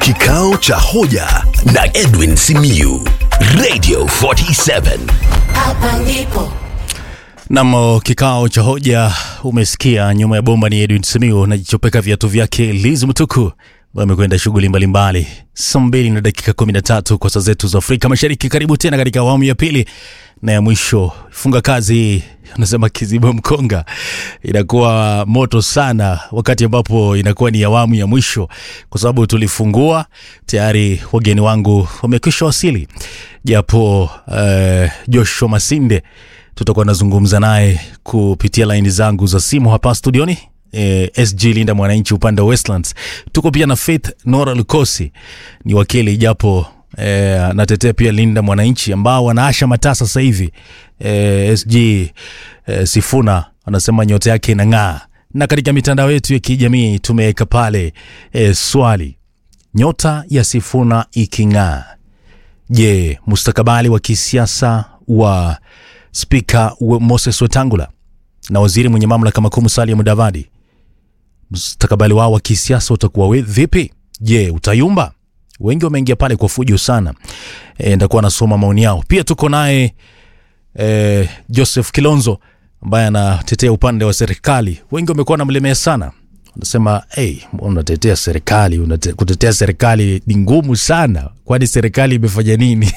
Kikao cha hoja na Edwin Simiyu, Radio 47. Hapa ndipo Nam, kikao cha hoja umesikia. Nyuma ya bomba ni Edwin Simiu najichopeka viatu vyake Liz Mtuku ambaye amekwenda shughuli mbalimbali. Saa mbili na dakika 13 kwa saa zetu za Afrika Mashariki. Karibu tena katika awamu ya pili na ya mwisho. Funga kazi, unasema kiziba mkonga, inakuwa moto sana wakati ambapo inakuwa ni awamu ya mwisho, kwa sababu tulifungua tayari, wageni wangu wamekwisha wasili, japo uh, Joshua Masinde tutakuwa nazungumza naye kupitia laini zangu za simu hapa studioni. E, SG Linda Mwananchi upande wa Westlands. Tuko pia na Faith Nora Lukosi ni wakili japo e, natetea pia Linda Mwananchi ambao wanaasha mataa sasa hivi. E, SG e, Sifuna anasema nyota yake inang'aa, na katika mitandao yetu ya kijamii tumeweka pale e, swali, nyota ya Sifuna iking'aa, je, mustakabali wa kisiasa wa Spika wa- Moses Wetangula na waziri mwenye mamlaka makuu Musalia Mudavadi, mustakabali wao wa kisiasa utakuwa we- vipi? Je, utayumba? Wengi wameingia pale kwa fujo sana. E, ndakuwa nasoma maoni yao. Pia tuko naye e, Joseph Kilonzo ambaye anatetea upande wa serikali. Wengi wamekuwa namlemea sana, wanasema hey, unatetea serikali unate, kutetea serikali ni ngumu sana, kwani serikali imefanya nini?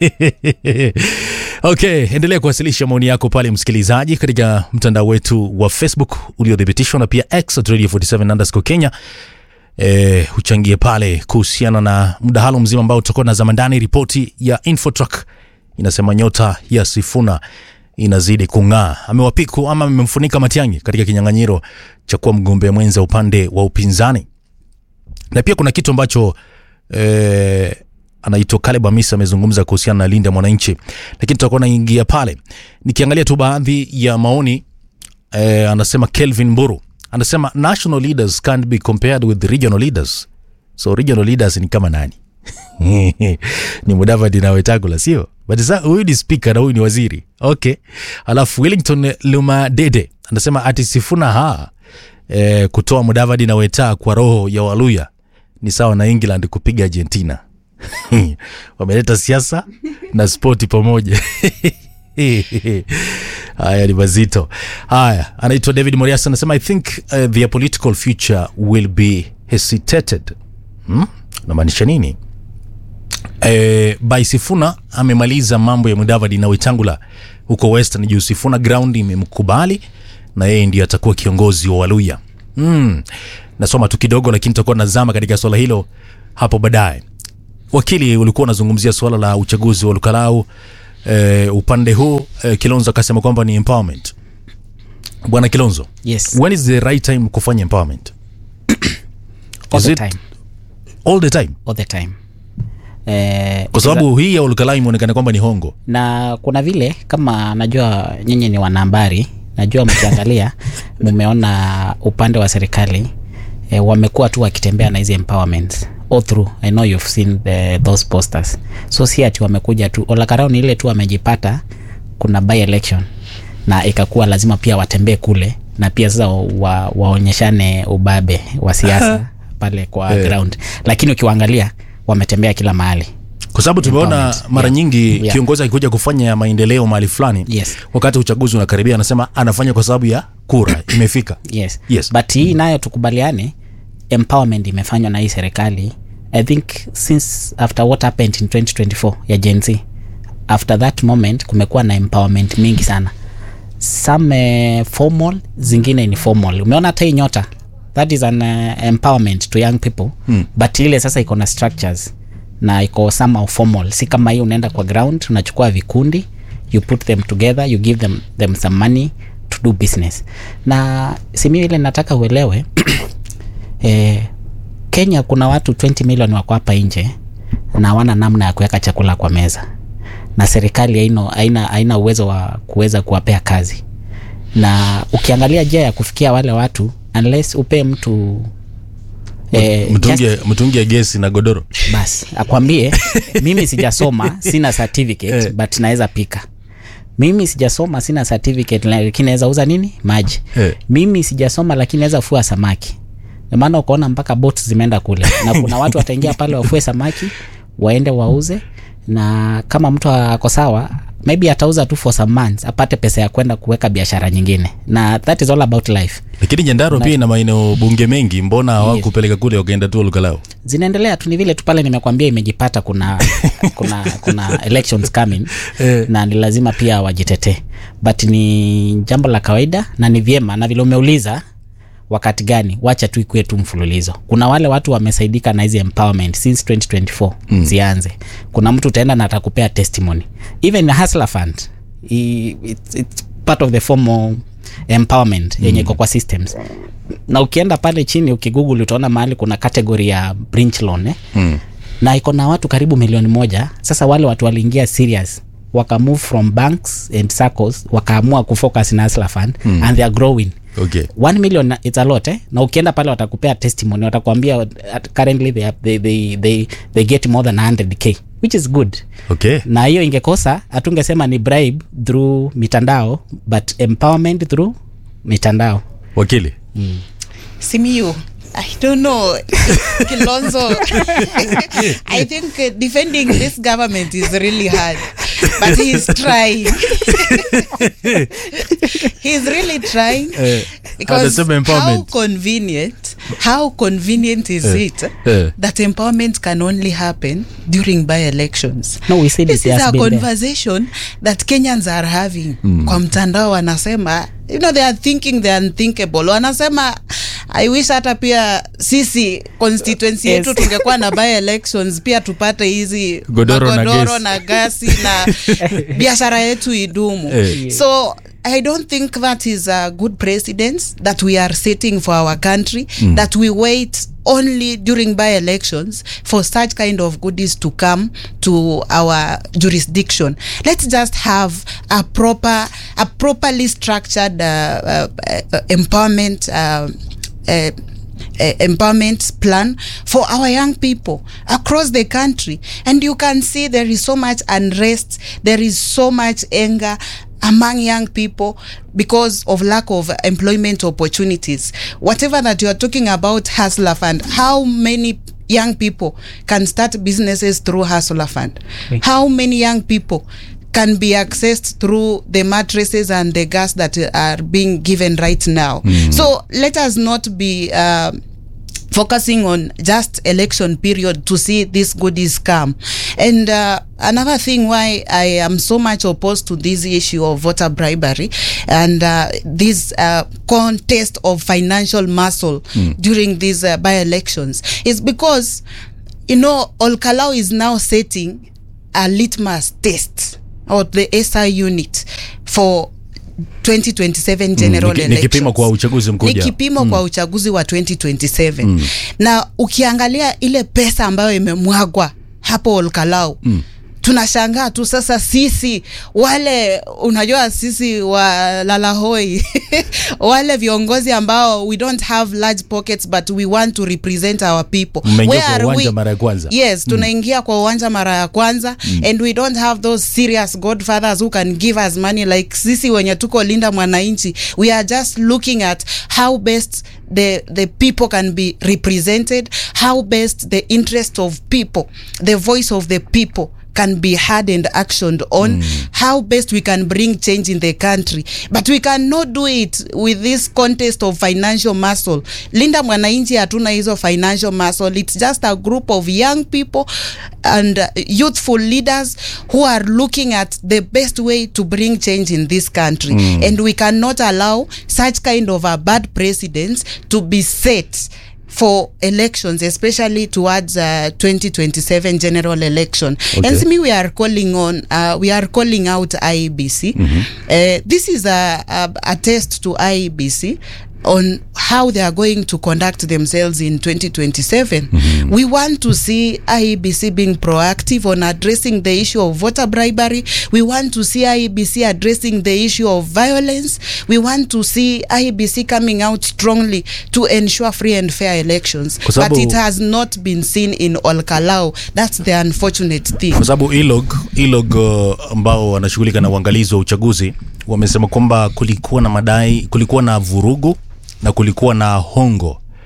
Okay, endelea kuwasilisha maoni yako pale msikilizaji, katika mtandao wetu wa Facebook uliothibitishwa na pia X at Radio 47 underscore Kenya. E, uchangie pale kuhusiana na mdahalo mzima ambao tutakuwa na zama ndani. Ripoti ya Infotrack inasema nyota ya Sifuna inazidi kung'aa, amewapiku ama amemfunika Matiang'i katika kinyang'anyiro cha kuwa mgombea mwenza upande wa upinzani na pia kuna kitu ambacho eh, anaitwa Caleb Hamisa amezungumza kuhusiana na Linda Mwananchi, lakini tutakuwa naingia pale nikiangalia tu baadhi ya maoni eh, anasema Kelvin Mburu anasema national leaders can't be compared with the regional leaders, so regional leaders ni kama nani? ni Mudavadi na Wetangula, sio? But sasa huyu ni speaker na huyu ni waziri. Okay. Alafu Wellington Lumadede anasema ati Sifuna ha eh, kutoa Mudavadi na Weta kwa roho ya Waluya ni sawa na England kupiga Argentina. Wameleta siasa na spoti pamoja. Haya ni mazito. Haya, anaitwa David Morias anasema I think uh, their political future will be hesitated. Hmm? Unamaanisha nini? Eh, by Sifuna amemaliza mambo ya Mudavadi na Wetangula huko Western juu Sifuna ground imemkubali na yeye ndiye atakuwa kiongozi wa Waluya. Mm. Nasoma tu kidogo lakini tutakuwa nazama katika swala hilo hapo baadaye. Wakili, ulikuwa unazungumzia swala la uchaguzi wa Lukalau. Eh, upande huu eh, Kilonzo akasema kwamba ni empowerment. Bwana Kilonzo, Yes, when is the right time kufanya empowerment? all is the it- time, All the time. all the time. Eh, Kwa sababu hii ya Lukalau imeonekana kwamba ni hongo. na kuna vile kama najua nyinyi ni wanahabari, najua mkiangalia mumeona upande wa serikali eh, wamekuwa tu wakitembea na hizi empowerments all through. I know you've seen the, those posters, so si ati wamekuja tu Olakarao ni ile tu wamejipata kuna by election na ikakuwa lazima pia watembee kule na pia sasa wa, waonyeshane ubabe wa siasa pale kwa Eh. ground, lakini ukiwaangalia wametembea kila mahali. kwa sababu tumeona Empowerment. mara Yeah. nyingi Yeah. kiongozi akikuja kufanya maendeleo mahali fulani Yes. wakati uchaguzi unakaribia anasema anafanya kwa sababu ya kura imefika yes. Yes. but hii nayo tukubaliane empowerment imefanywa na hii serikali i think since after what happened in 2024 ya gen z after that moment kumekuwa na empowerment mingi sana some uh, formal zingine ni formal umeona hata hii nyota that is an uh, empowerment to young people mm. but ile sasa iko na structures na iko somehow formal si kama hii unaenda kwa ground unachukua vikundi you put them together you give them, them some money to do business na simi ile nataka uelewe eh, kenya kuna watu 20 million wako hapa nje na hawana namna ya kuweka chakula kwa meza na serikali haina, haina, haina uwezo wa kuweza kuwapea kazi na ukiangalia njia ya kufikia wale watu unless upee mtu eh, just- mtungi mtungi ya gesi na godoro basi akwambie mimi sijasoma sina certificate Eh. but naweza pika mimi sijasoma sina certificate lakini naweza uza nini maji Eh. mimi sijasoma lakini naweza fua samaki maana ukaona mpaka boats zimeenda kule na kuna watu wataingia pale wafue samaki waende wauze na kama mtu ako sawa maybe atauza tu for some months apate pesa ya kwenda kuweka biashara nyingine na that is all about life lakini nyandarua pia ina maeneo bunge mengi mbona hawakupeleka kule wakaenda tu lukalao zinaendelea tu ni vile tu pale nimekwambia imejipata kuna kuna kuna elections coming Eh. na ni lazima pia wajitetee but ni jambo la kawaida na ni vyema na vile umeuliza wakati gani wacha tu ikuwe tu mfululizo kuna wale watu wamesaidika na hizi empowerment since 2024 mm. zianze kuna mtu utaenda na atakupea testimony even a hustler fund i- it's, it's part of the formal empowerment yenye iko kwa systems na ukienda pale chini ukigoogle utaona mahali kuna category ya bridge loan eh? mm. na iko na watu karibu milioni moja sasa wale watu waliingia serious waka move from banks and circles wakaamua kufocus na hustler fund mm. and they are growing okay one million it's a lot eh? na ukienda pale watakupea testimony watakuambia uh, currently they, have, they, they, they, they get more than 100k which is good okay na hiyo ingekosa hatungesema ni bribe through mitandao but empowerment through mitandao wakili Simiyu, I don't know. Kilonzo, I think uh, defending this government is really hard, but he's trying. he's really trying Eh, because anasema how empowerment. convenient, how convenient is Eh, it eh. that empowerment can only happen during by-elections? No, we said this it is has a been there. conversation that Kenyans are having kwa mtandao wanasema you know they are thinking the unthinkable wanasema i wish hata pia sisi constituency Yes. yetu tungekuwa na by elections pia tupate hizi Godoro na magodoro gesi. na gasi na biashara yetu idumu Eh. so i don't think that is a good precedence that we are setting for our country that we wait only during by elections for such kind of goodies to come to our jurisdiction let's just have a proper a properly structured uh, uh, uh, empowerment uh, uh, uh, empowerment plan for our young people across the country and you can see there is so much unrest there is so much anger among young people because of lack of employment opportunities whatever that you are talking about hustler fund how many young people can start businesses through hustler fund how many young people can be accessed through the mattresses and the gas that are being given right now. So let us not be uh, focusing on just election period to see these goodies come. And uh, another thing why I am so much opposed to this issue of voter bribery and uh, this uh, contest of financial muscle during these uh, by-elections is because you know Olkalau is now setting a litmus test or the SI unit for 2027 general Ni ki- ni kipimo elections. kwa uchaguzi mkuu Ni ujao. kipimo kwa uchaguzi wa 2027 na ukiangalia ile pesa ambayo imemwagwa hapo Olkalau tunashangaa tu sasa sisi wale unajua sisi wa lalahoi wale viongozi ambao we don't have large pockets but we want to represent our people Mmeingia Where kwa are uwanja we? mara ya kwanza. yes tunaingia kwa uwanja mara ya kwanza and we don't have those serious godfathers who can give us money like sisi wenye tuko linda mwananchi we are just looking at how best the, the people can be represented how best the interest of people the voice of the people can be heard and actioned on how best we can bring change in the country but we cannot do it with this contest of financial muscle linda mwananchi hatuna hizo financial muscle it's just a group of young people and uh, youthful leaders who are looking at the best way to bring change in this country and we cannot allow such kind of a bad precedents to be set for elections, especially towards uh, 2027 general election. Okay. And me, we are calling on, uh, we are calling out IEBC. Uh, this is a, a, a test to IEBC on how they are going to conduct themselves in 2027. We want to see IEBC being proactive on addressing the issue of voter bribery. We want to see IEBC addressing the issue of violence. We want to see IEBC coming out strongly to ensure free and fair elections. Kwa sababu- But it has not been seen in Olkalau. That's the unfortunate thing. kwa sababu ilog ilog uh, ambao wanashughulika na uangalizi wa uchaguzi wamesema kwamba kulikuwa na madai kulikuwa na vurugu na kulikuwa na hongo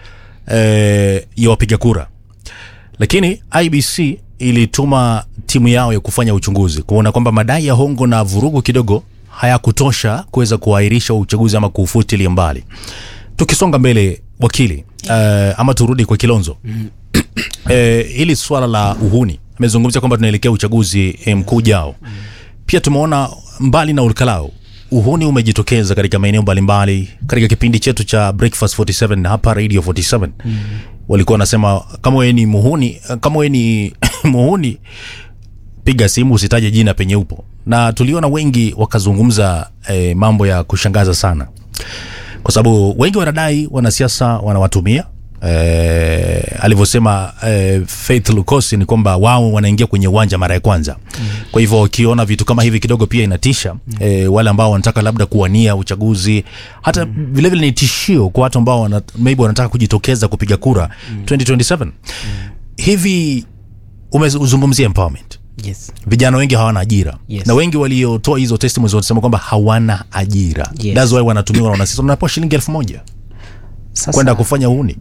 eh, ya wapiga kura lakini ibc ilituma timu yao ya kufanya uchunguzi kuona kwamba madai ya hongo na vurugu kidogo hayakutosha kuweza kuahirisha uchaguzi ama kuufutilia mbali tukisonga mbele wakili uh, ama turudi kwa kilonzo eh, hili swala la uhuni amezungumzia kwamba tunaelekea uchaguzi eh, mkuu ujao pia tumeona mbali na ulkalau uhuni umejitokeza katika maeneo mbalimbali katika kipindi chetu cha breakfast 47 na hapa radio 47 mm. walikuwa wanasema kama wewe ni muhuni kama wewe ni muhuni piga simu usitaje jina penye upo na tuliona wengi wakazungumza eh, mambo ya kushangaza sana kwa sababu wengi wanadai wanasiasa wanawatumia eh, alivyosema eh, Faith Lukosi ni kwamba wao wanaingia kwenye uwanja mara ya kwanza mm. kwa hivyo ukiona vitu kama hivi kidogo pia inatisha mm. eh, wale ambao wanataka labda kuwania uchaguzi hata mm. vilevile ni tishio kwa watu ambao wana, maybe wanataka kujitokeza kupiga kura mm. 2027 mm. hivi umezungumzia empowerment yes. vijana wengi hawana ajira Yes. na wengi waliotoa hizo testimonies wanasema kwamba hawana ajira Yes. that's why wanatumiwa na wanasiasa wanapewa shilingi elfu moja Sasa, kwenda kufanya uhuni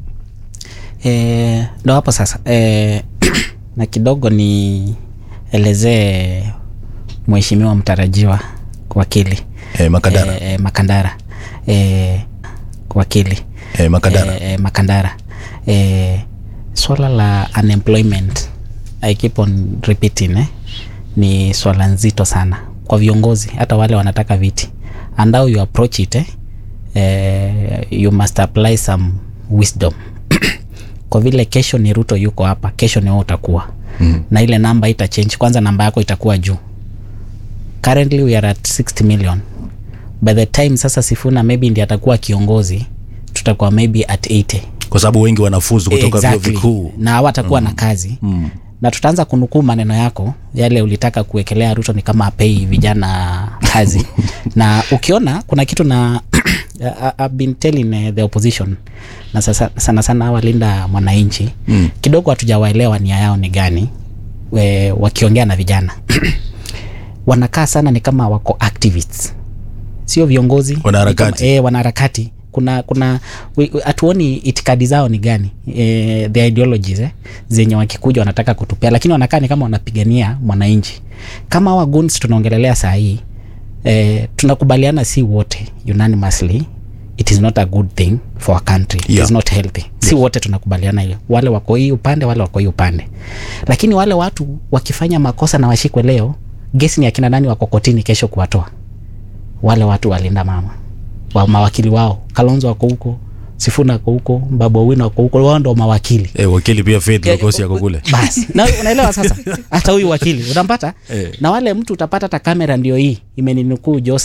eh, ndo hapo sasa eh, na kidogo ni elezee mheshimiwa mtarajiwa wakili eh, makadara eh, eh, makandara eh, wakili eh, makadara eh, eh, makandara eh, swala la unemployment I keep on repeating eh, ni swala nzito sana kwa viongozi hata wale wanataka viti and how you approach it eh, eh, you must apply some wisdom kwa vile kesho ni ruto yuko hapa kesho ni wewe utakuwa mm. na ile namba ita change kwanza namba yako itakuwa juu currently we are at 60 million by the time sasa sifuna maybe ndi atakuwa kiongozi tutakuwa maybe at 80 kwa sababu wengi wanafuzu kutoka vyuo vikuu na hawatakuwa mm. na kazi mm. na tutaanza kunukuu maneno yako yale ulitaka kuwekelea ruto ni kama apei vijana kazi na ukiona kuna kitu na I- I've been telling uh, the opposition na sasa, sana sana walinda mwananchi mm. kidogo hatujawaelewa nia yao ni gani we, wakiongea na vijana wanakaa sana ni kama wako activists sio viongozi Wanaharakati. Ni kama- eh, wanaharakati kuna kuna we- we- hatuoni itikadi zao ni gani eh, the ideologies eh, zenye wakikuja wanataka kutupea lakini wanakaa ni kama wanapigania mwananchi kama hawa guns tunaongelelea saa hii eh, tunakubaliana si wote unanimously it is not a good thing for a country it Yeah. is not healthy si wote tunakubaliana hiyo wale wako hii upande wale wako hii upande lakini wale watu wakifanya makosa na washikwe leo gesi ni akina nani wako kotini kesho kuwatoa wale watu walinda mama wa mawakili wao kalonzo wako huko sifuna ako huko babu owino wako huko wao ndo mawakili eh, wakili pia Faith Lukosi yako kule basi na unaelewa sasa hata huyu wakili unampata Eh. na wale mtu utapata hata kamera ndio hii imeninukuu jose